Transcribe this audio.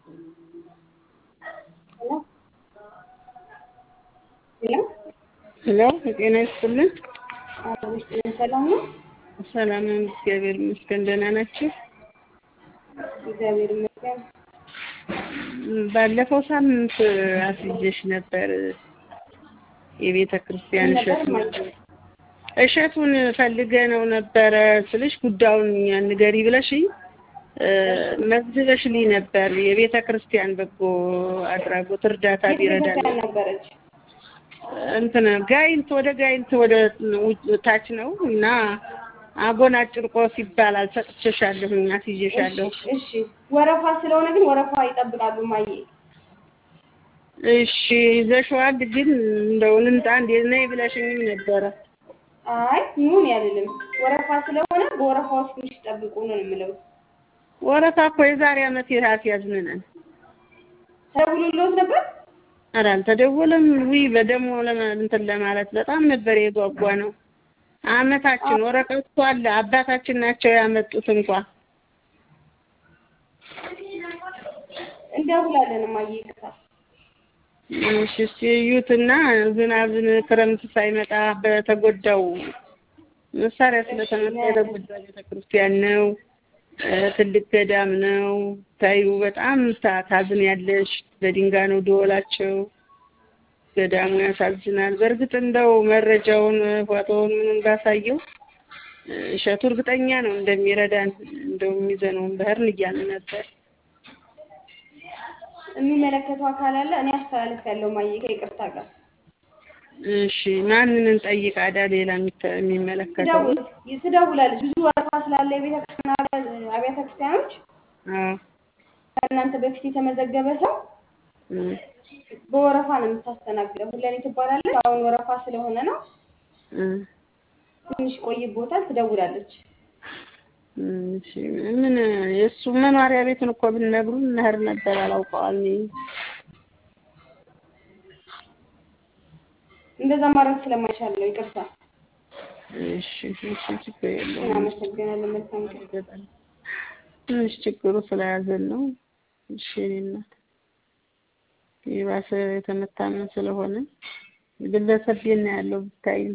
ሄሎ ጤና ይስጥልን። ሰላም ነው? ሰላም ነው፣ እግዚአብሔር ይመስገን። ደህና ናችሁ? እግዚአብሔር ይመስገን። ባለፈው ሳምንት አስይዤሽ ነበር የቤተ ክርስቲያን እሸት እሸቱን ፈልገ ነው ነበረ ስልሽ ጉዳዩን ንገሪ ብለሽኝ መዝግበሽልኝ ነበር። የቤተ ክርስቲያን በጎ አድራጎት እርዳታ ቢረዳ ቤተክርስቲያን ነበረች። እንትን ጋይንት ወደ ጋይንት ወደ ታች ነው እና አጎና ጭርቆስ ይባላል። ሰጥቼሻለሁኝ፣ አስይዤሻለሁ። እሺ ወረፋ ስለሆነ ግን ወረፋ ይጠብቃሉ ማየ እሺ ይዘሽዋል። ግን እንደው ልምጣ እንዴ ነይ ብለሽኝም ነበረ። አይ ኑን ያልልም ወረፋ ስለሆነ በወረፋ ውስጥ ትንሽ ጠብቁ ነው የምለው። ወረፋ እኮ የዛሬ ዓመት ያስያዝን ነን። ተደውሎልዎት ነበር? ኧረ አልተደወለም። ውይ በደሞ እንትን ለማለት በጣም ነበር የጓጓ ነው። አመታችን ወረቀቱ አለ። አባታችን ናቸው ያመጡት እንኳ እንደውላለን ማየ ይቅርታ። እሺ እስኪ እዩትና ዝናብ ክረምት ሳይመጣ በተጎዳው መሳሪያ ስለተመታ የተጎዳ ቤተክርስቲያን ነው። ትልቅ ገዳም ነው። ታዩ በጣም ታዝን ያለሽ በድንጋይ ነው ደወላቸው። ገዳሙ ያሳዝናል። በእርግጥ እንደው መረጃውን ፎቶውን ምኑን ባሳየው እሸቱ እርግጠኛ ነው እንደሚረዳን እንደው የሚዘነውን ባህርን እያልን ነበር። የሚመለከተው አካል አለ። እኔ አስተላለፍ ያለው ማየ ከይቅርታ ጋር እሺ ማንን እንጠይቅ? አዳ ሌላ የሚመለከተው ትደውል ትደውላለች። ብዙ ወረፋ ስላለ የቤተክርስቲያን አብያተ ክርስቲያኖች አዎ ከእናንተ በፊት የተመዘገበ ሰው በወረፋ ነው የምታስተናግደው። ሁለኔ ትባላለች። አሁን ወረፋ ስለሆነ ነው ትንሽ ቆይቦታል። ትደውላለች። እሺ ምን የእሱ መኖሪያ ቤቱን እኮ ብንነግሩን እንሄድ ነበር። አላውቀዋል እንደዛ ማድረግ ስለማይቻል ነው። ይቅርታ። እሺ እሺ ችግር የለውም። እናመሰግናለን። መልካም ቀን። ትንሽ ችግሩ ስለያዘን ነው። እሺ የእኔ እናት የባሰ የተመታመን ስለሆነ ግለሰብ ቤት ነው ያለው ብታይ